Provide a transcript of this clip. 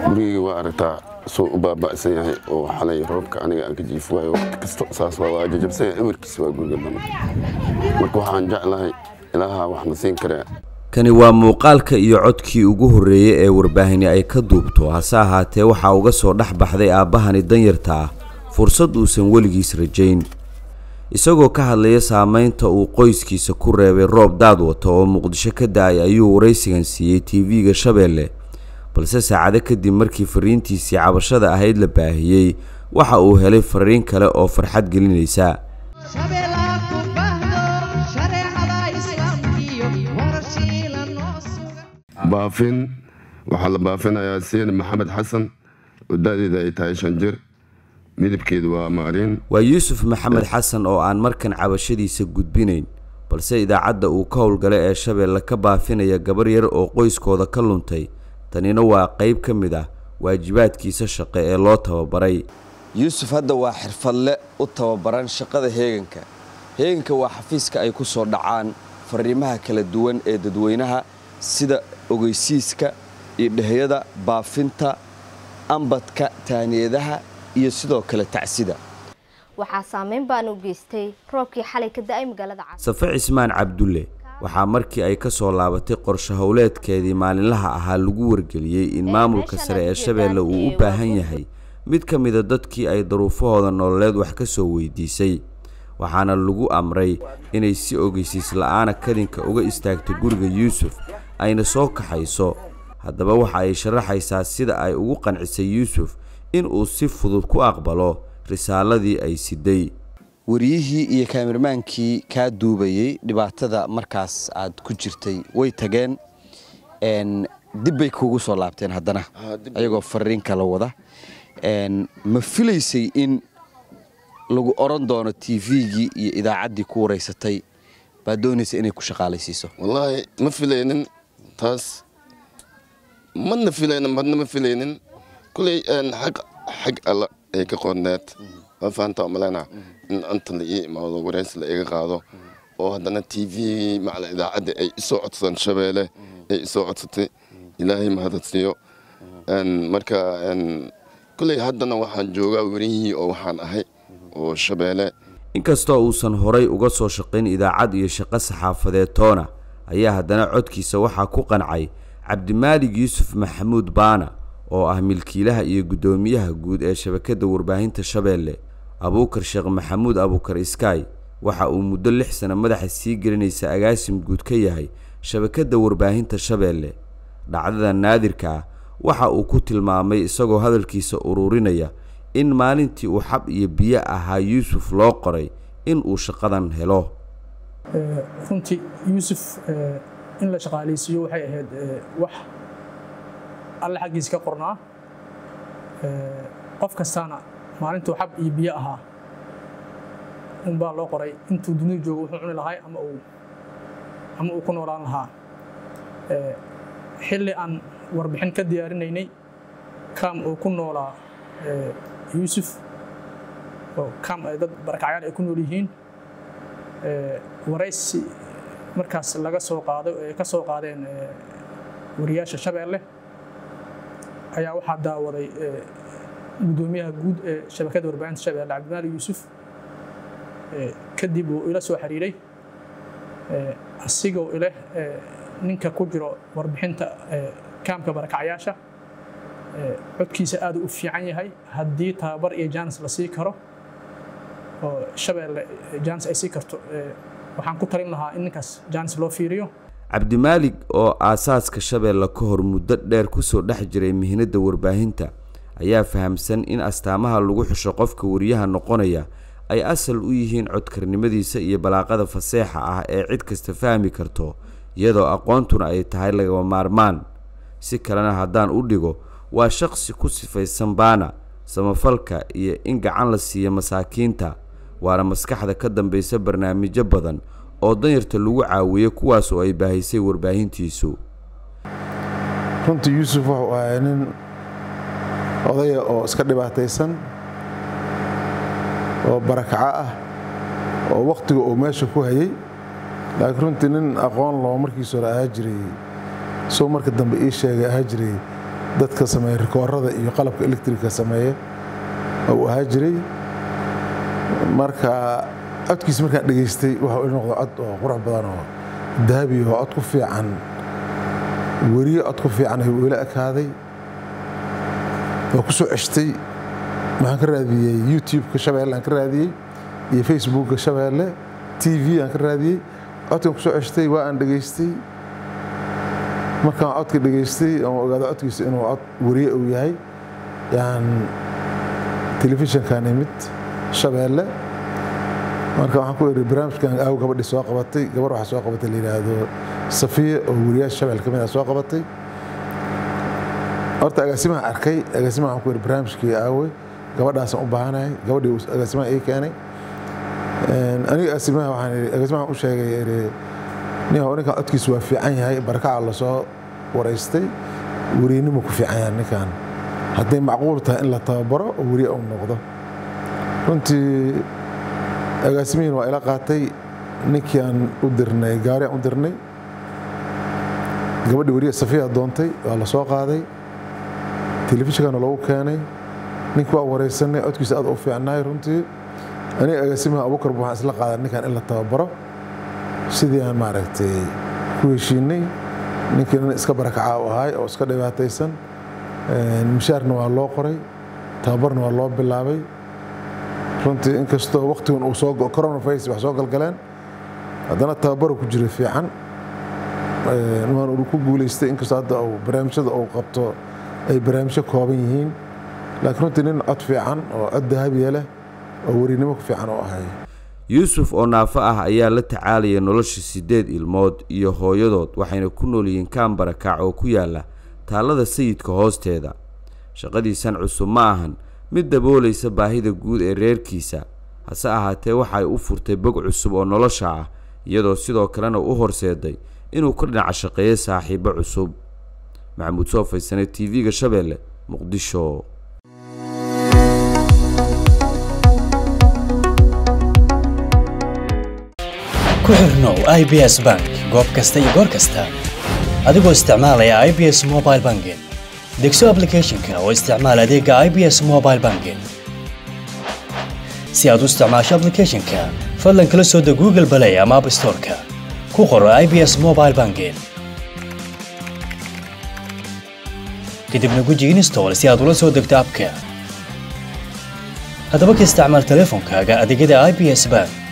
gurigii waa aragtaa soo u baaba'san yahay oo xalay roobka aniga aan ka jiif waayo waqti kasta saas waa waa jajabsan yahay emarkiisa waa guriga dhan marka waxaan jeclahay ilaaha waxna siin karaa kani waa muuqaalka iyo codkii ugu horreeyey ee warbaahinni ay ka duubto hase ahaatee waxaa uga soo dhex baxday aabbahani danyarta ah fursad uusan weligiis rajayn isagoo ka hadlaya saamaynta uu qoyskiisa ku reebay roob daad wata oo muqdisho ka da-ay ayuu waraysigan siiyey tv-ga shabeelle balse saacado kadib markii fariintiisii cabashada ahayd la baahiyey waxa uu helay fariin kale oo farxad gelinaysa baafin waxaa la baafinayaa siin maxamed xasan oo da-deeda ay tahay shan jir midabkeedu waa maariin waa yuusuf maxamed xasan oo aan markan cabashadiisa gudbinayn balse idaacadda uu ka howlgalay ee shabeelle ka baafinaya gabar yar oo qoyskooda ka luntay tanina waa qayb ka mid ah waajibaadkiisa shaqe ee loo tababaray yuusuf hadda waa xirfadle u tababaran shaqada heeganka heeganka waa xafiiska ay ku soo dhacaan fariimaha kala duwan ee dadweynaha sida ogeysiiska iyo dheheyada baafinta ambadka taaniyadaha iyo sidoo kale tacsida waxaa saameyn baan u geystay roobkii xalay ka da-ay magaalada caasimada safe cismaan cabdulle waxaa markii ay ka soo laabatay qorshe howleedkeedii maalinlaha ahaa lagu wargeliyey in maamulka sare ee shabeelle uu u baahan yahay mid ka mida dadkii ay daruufahooda nololeed wax ka soo weydiisay waxaana lagu amray inay si ogeysiis la-aana kadinka uga istaagto guriga yuusuf ayna soo kaxayso haddaba waxa ay sharaxaysaa sida ay ugu qancisay yuusuf in uu si fudud ku aqbalo risaaladii ay siday wariyihii iyo kaamirmaankii kaa duubayey dhibaatada markaas aad ku jirtay way tageen dib bay kuugu soo laabteen haddana ayagoo fariin kala wada ma filaysay in lagu oran doono tvgii iyo idaacaddii ku waraysatay baad doonaysa inay ku shaqaalaysiiso wallaahi ma filaynin taas madna filaynin madna ma filaynin kuley xag xag alla ay ka qoonneed waa fahantaa umaleyna in anta la ii imaado waraysi la iga qaado oo haddana t v macala idaacadda ay isoo codsadaan shabeelle ay isoo codsatay ilaahay mahadadsiiyo marka kuley haddana waxaan joogaa werihii oo waxaan ahay oo shabeelle inkastoo uusan horay uga soo shaqayn idaacad iyo shaqo saxaafadeed toona ayaa haddana codkiisa waxaa ku qancay cabdimaalig yuusuf maxamuud baana oo ah milkiilaha iyo guddoomiyaha guud ee shabakadda warbaahinta shabeelle abuukar sheekh maxamuud abuukar iskaay waxa uu muddo lix sano madaxa sii gelinaysa agaasim guud ka yahay shabakadda warbaahinta shabeelle dhacdada naadirka ah waxa uu ku tilmaamay isagoo hadalkiisa ururinaya in maalintii uu xab iyo biyo ahaa yuusuf loo qoray in uu shaqadan helo runtii yuusuf in la shaqaalaysiiyo waxay ahayd wax alle xaggiisa ka qornaa qof kastaana maalintuu xab iyo biyo ahaa unbaa loo qoray intuu dunida joogo wuxuu cuni lahay ama uu ama uu ku noolaan lahaa xilli aan warbixin ka diyaarinaynay kaam uu ku noolaa yuusuf oo kaam ay dad barakacyaal ay ku nool yihiin waraysi markaas laga soo qaaday ay ka soo qaadeen wariyaasha shabeelle ayaa waxaa daawaday guddoomiyaha guud ee shabakadda warbaahinta shabeelle cabdimaali yuusuf kadib uu ila soo xiriiray asigoo ileh ninka ku jiro warbixinta kaamka barakacyaasha codkiisa aad u fiican yahay haddii tababar iyo jaanis la sii karo oo shabeelle jaanis ay sii karto waxaan ku talin lahaa in ninkaas jaanis loo fiiriyo cabdimaalig oo aasaaska shabeelle ka hor muddo dheer kusoo dhex jiray mihnadda warbaahinta ayaa fahamsan in astaamaha lagu xusho qofka wariyaha noqonaya ay asal u yihiin codkarnimadiisa iyo balaaqada faseexa ah ee cid kasta fahmi karto iyadoo aqoontuna ay tahay lagama maarmaan si kalena haddaan u dhigo waa shaqsi ku sifaysan baana samafalka iyo in gacan la siiyo masaakiinta waana maskaxda ka dambaysa barnaamijyo badan oo danyarta lagu caawiyo kuwaas oo ay baahisay warbaahintiisu runtii yuusuf wuxuu ahaa nin odaya oo iska dhibaataysan oo barakaco ah oo wakhtiga uu meesha ku hayay laakiin runtii nin aqoon loo markiis hore ahaa jiray soo marka dambe ii sheegay ahaa jiray dadka sameeya rikoorada iyo qalabka electricka sameeya uu ahaa jiray marka codkiisa markaan dhegaystay waxa ii noqda cod oo qurux badan oo dahabi oo cod ku fiican weriye cod ku fiican ayuu ila ekaaday waa ku soo ceshtay waxaan ka raadiyey youtube-ka shabeelle aan ka raadiyey iyo facebookka shabeelle t v aan ka raadiyey codkan ku soo ceshtay waa aan dhegaystay markaan codka dhegaystay oon ogaado codkiisa inuu cod weriye uu yahay yaan telefishinkan imid shabeelle marka waxaan ku iri barnaamijkan aaw gabadhii soo qabatay gabar waxaa soo qabatay la yidhaahdo safiya oo weriyaasha shabeel ka mid ah soo qabatay horta agaasimaha arkay agaasimaha waxaan ku iri barnaamijkii aawe gabadhaasaan u baahanahay gabadhii agaasimaha ii keenay aniga agaasimaha waxaan iri agaasimaha u sheegay iri nin ninkan codkiisu waa fiican yahay barakaca lasoo waraystay weriynimo ku fiican yahay ninkan hadday macquul tahay in la tababaro oo weriye uu noqdo runtii agaasimihiin waa ila qaatay ninkii aan u dirnay gaari aan u dirnay gabadhii weriye safiya doontay waa la soo qaaday telefishinkana loogu keenay ninkii waa waraysanay codkiisa aad u fiicnaay runtii aniga agaasimaha abukar waxaan isla qaaday ninkan in la tababaro sidii aan maaragtay ku heshiinay ninkii nin iska barakaca u ahay oo iska dhibaataysan mishaarna waa loo qoray tababarna waa loo bilaabay runtii inkastoo waktigan uu soo coronavirus wax soo galgaleen haddana tababaru ku jira fiican waan uu ku guulaystay inkastoo hadda uu barnaamijyada uu qabto ay barnaamijyo kooban yihiin laakiin runtii nin cod fiican oo cod dahabiya leh oo werinimo ku fiican u ahay yuusuf oo naafo ah ayaa la tacaalaya nolosha siddeed ilmood iyo hooyadood waxayna ku nool yihiin kaambarakac oo ku yaala taallada sayidka hoosteeda shaqadiisan cusub ma ahan mid daboolaysa baahida guud ee reerkiisa hase ahaatee waxa ay u furtay bog cusub oo nolosha ah iyadoo sidoo kalena u horseeday inuu ka dhinaca shaqeeyo saaxiibo cusub maxamuud soo faysane t v-ga shabeelle muqdisho ku xirnow i b s bank goob kasta iyo goor kasta adigoo isticmaalaya i b s mobile banking degso aplicathonka oo isticmaal adeega i b s mobile banking si aad u isticmaasho aplicathonka fadlan kala soo deg google balay ama app storeka ku qoro i b s mobile banking kadibna guji install si aad ula soo degto abka haddaba ka isticmaal teleefonkaaga adeegyada i b s bank